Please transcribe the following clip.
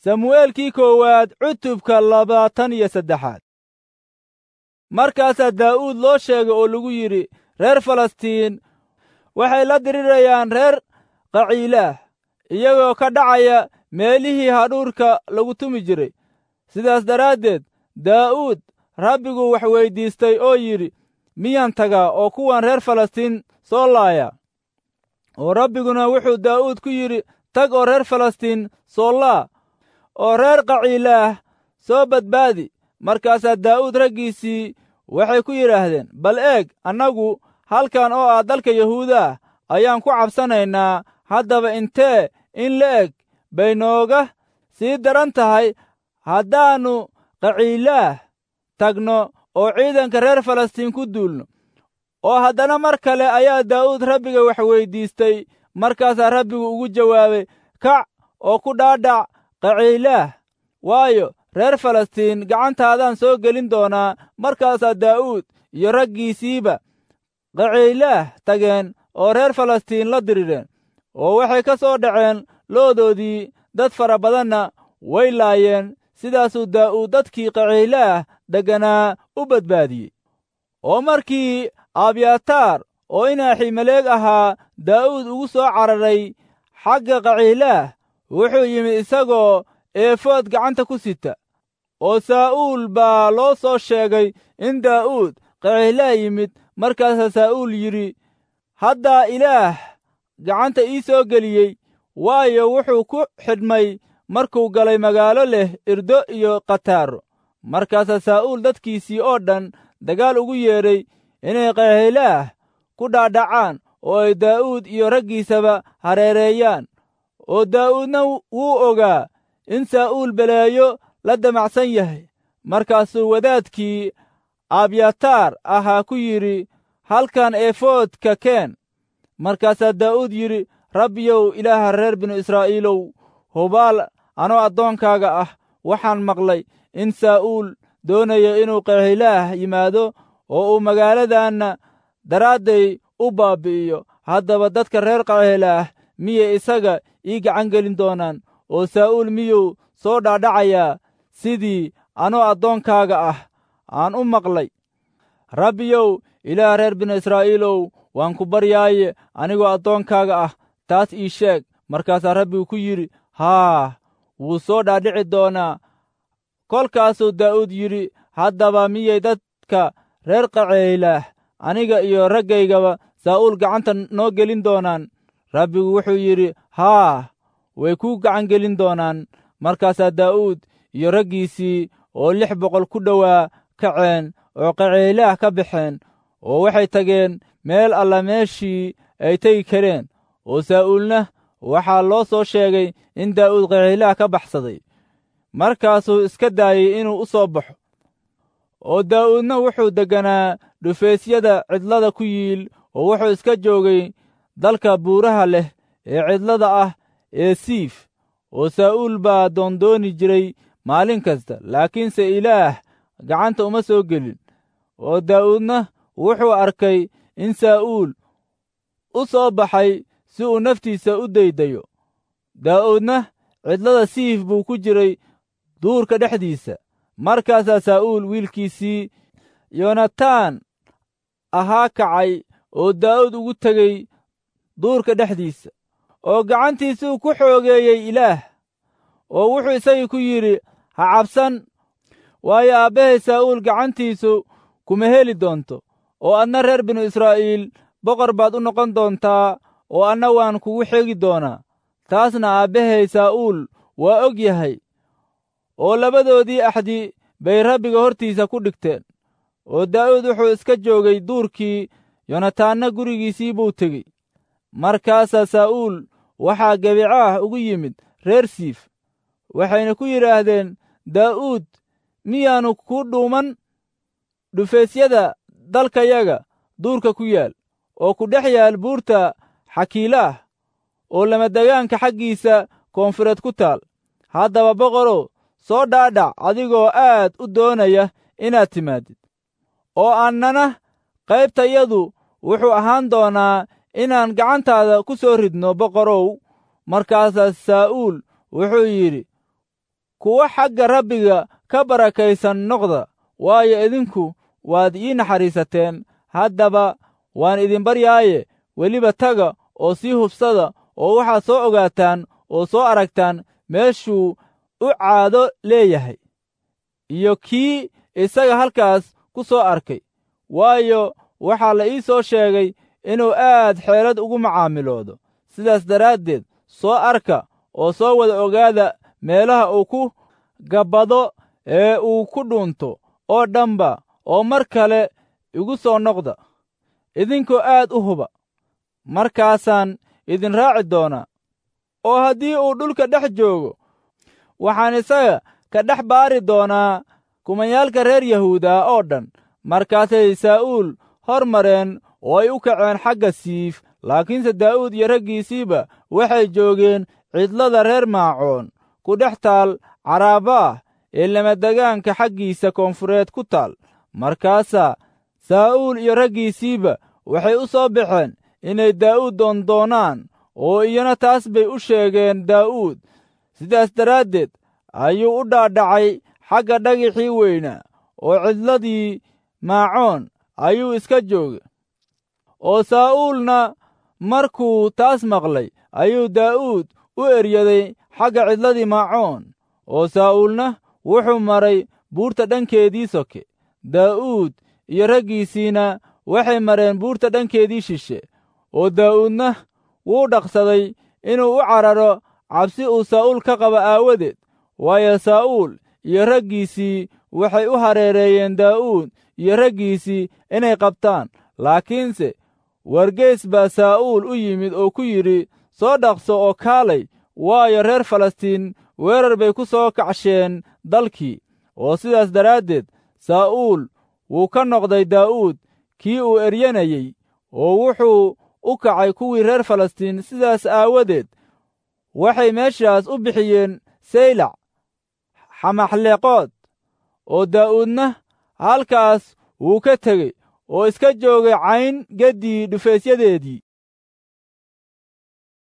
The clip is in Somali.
samu'eelkii koowaad cutubka labaatan iyo saddexaad markaasaa daa'uud loo sheegay oo lagu yidhi reer falastiin waxay la dirirayaan reer qaciilaah iyagoo ka dhacaya meelihii hadhuurka lagu tumi jiray sidaas daraaddeed daa'uud rabbigu wax weyddiistay oo yidhi miyaan tagaa oo kuwan reer falastiin soo laaya oo rabbiguna wuxuu daa'uud ku yidhi tag oo reer falastiin soo laa oo reer qaciilaah soo badbaadi markaasaa daa'uud raggiisii waxay ku yidhaahdeen bal eeg annagu halkan oo ah dalka yahuuda ah ayaan ku cabsanaynaa haddaba intee in la eg bay nooga sii daran tahay haddaannu qaciilaah tagno oo ciidanka reer falastiin ku duulno oo haddana mar kale ayaa daa'uud rabbiga wax weyddiistay markaasaa rabbigu ugu jawaabay kac oo ku dhaadhac qaciilaah waayo reer falastiin gacantaadaan soo gelin doonaa markaasaa daa'uud iyo raggiisiiba qaciilaah tageen oo reer falastiin la dirireen oo waxay ka soo dhaceen loodoodii dad fara badanna way laayeen sidaasuu daa'uud dadkii qaciilaah degganaa u badbaadiyey oo markii abyataar oo inaaximeleeg ahaa daa'uud ugu soo cararay xagga qaciilaah wuxuu yimid isagoo eefood gacanta ku sita oo saa'uul baa loo soo sheegay in daa'uud qaciilaah yimid markaasaa saa'uul yidhi haddaa ilaah gacanta ii soo geliyey waayo wuxuu ku xidhmay markuu galay magaalo leh irdo iyo khataaro markaasaa saa'uul dadkiisii oo dhan dagaal ugu yeedhay inay qaciilaah ku dhaadhacaan oo ay daa'uud iyo raggiisaba hareereeyaan oo daa'uudna wuu ogaa in saa'uul beleeyo la damacsan yahay markaasuu wadaadkii abyataar ahaa ku yidhi halkan eefoodka keen markaasaa daa'uud yidhi rabbiyow ilaaha reer binu israa'iilow hubaal anoo addoonkaaga ah waxaan maqlay in saa'uul doonayo inuu qaciilaah yimaado oo uu magaaladanna daraadday u baabbi'iyo haddaba dadka reer qaciilaah miyay isaga ii gacan gelin doonaan oo saa'uul miyuu soo dhaadhacayaa sidii anoo addoonkaaga ah aan u maqlay rabbiyow ilaah reer binu israa'iilow waan ku baryaaye anigoo addoonkaaga ah taas ii sheeg markaasaa rabbigu ku yidhi haa wuu soo dhaadhici doonaa kolkaasuu daa'uud yidhi haddaba miyay dadka reer qaciilaah aniga iyo raggaygaba saa'uul gacanta noo gelin doonaan rabbigu wuxuu yidhi haa way kuu gacan gelin doonaan markaasaa daa'uud iyo raggiisii oo lix boqol ku dhowaa kaceen oo qaciilaah ka baxeen oo waxay tageen meel alla meeshii ay tegi kareen oo saa'uulna waxaa loo soo sheegay in daa'uud qaciilaah ka baxsaday markaasuu iska daayey inuu u soo baxo oo daa'uudna wuxuu degganaa dhufaysyada cidlada ku yiil oo wuxuu iska joogay dalka buuraha leh ee cidlada ah ee siif oo saa'uul baa doondooni jiray maalin kasta laakiinse ilaah gacanta uma soo gelin oo daa'uudna wuxuu arkay in saa'uul u soo baxay si uu naftiisa u daydayo daa'uudna cidlada siif buu ku jiray duurka dhexdiisa markaasaa saa'uul wiilkiisii yonataan ahaa kacay oo daa'uud ugu tegey duurka dhexdiisa oo gacantiisuu ku xoogeeyey ilaah oo wuxuu isagii ku yidhi ha cabsan waayo aabbahay saa'uul gacantiisu kuma heli doonto oo adna reer binu israa'iil boqor baad u noqon doontaa oo anna waan kugu xegi doonaa taasna aabbahay saa'uul waa og yahay oo labadoodii axdi bay rabbiga hortiisa ku dhigteen oo daa'uud wuxuu iska joogay duurkii yonataanna gurigiisii buu tegey markaasaa saa'uul waxaa gebicaah ugu yimid reer siif waxayna ku yidhaahdeen daa'uud miyaannu ku dhuuman dhufaysyada dalkayaga duurka ku yaal oo ku dhex yaal buurta xakiilaah oo lamadegaanka xaggiisa koonfureed ku taal haddaba boqorow soo dhaadhac adigoo aad u doonaya inaad timaadid oo annana qaybtayadu wuxuu ahaan doonaa inaan gacantaada ku soo ridno boqorow markaasaa saa'uul wuxuu yidhi kuwo xagga rabbiga ka barakaysan noqda waayo idinku waad ii naxariisateen haddaba waan idin baryaaye weliba taga oo sii hubsada oo waxaad soo ogaataan oo soo aragtaan meeshuu u caado leeyahay iyo kii isaga halkaas ku soo arkay waayo waxaa la ii soo sheegay inuu aad xeelad ugu macaamiloodo sidaas daraaddeed soo arka oo soo wada ogaada meelaha uu ku gabbado ee uu ku dhuunto oo dhanba oo mar kale igu soo noqda idinkoo aad u huba markaasaan idin raaci doonaa oo haddii uu dhulka dhex joogo waxaan isaga ka dhex baari doonaa kumayaalka reer yahuuda oo dhan markaasay saa'uul hor mareen oo ay u kaceen xagga siif laakiinse daa'uud iyo raggiisiiba waxay joogeen cidlada reer maacoon ku dhex taal caraabaah ee lamadegaanka xaggiisa koonfureed ku taal markaasaa saa'uul iyo raggiisiiba waxay u soo baxeen inay daa'uud doondoonaan oo iyana taas bay u sheegeen daa'uud sidaas daraaddeed ayuu u dhaadhacay xagga dhagixii weynaa oo cidladii maacoon ayuu iska joogay oo saa'uulna markuu taas maqlay ayuu daa'uud u eryaday xagga cidladii maacoon oo saa'uulna wuxuu maray buurta dhankeedii soke daa'uud iyo raggiisiina waxay mareen buurta dhankeedii shishe oo daa'uudna wuu dhaqsaday inuu u cararo cabsi uu saa'uul ka qaba aawadeed waayo saa'uul iyo raggiisii waxay u hareereeyeen daa'uud iyo raggiisii inay qabtaan laakiinse wargeys baa saa'uul u yimid oo ku yidhi soo dhaqso oo kaalay waayo reer falastiin weerar bay ku soo kacsheen dalkii oo sidaas daraaddeed saa'uul wuu ka noqday daa'uud kii uu eryanayey oo wuxuu u kacay kuwii reer falastiin sidaas aawadeed waxay meeshaas u bixiyeen saylac xamaxleqood oo daa'uudna halkaas wuu ka tegey oo iska joogay cayn geddii dhufeysyadeedii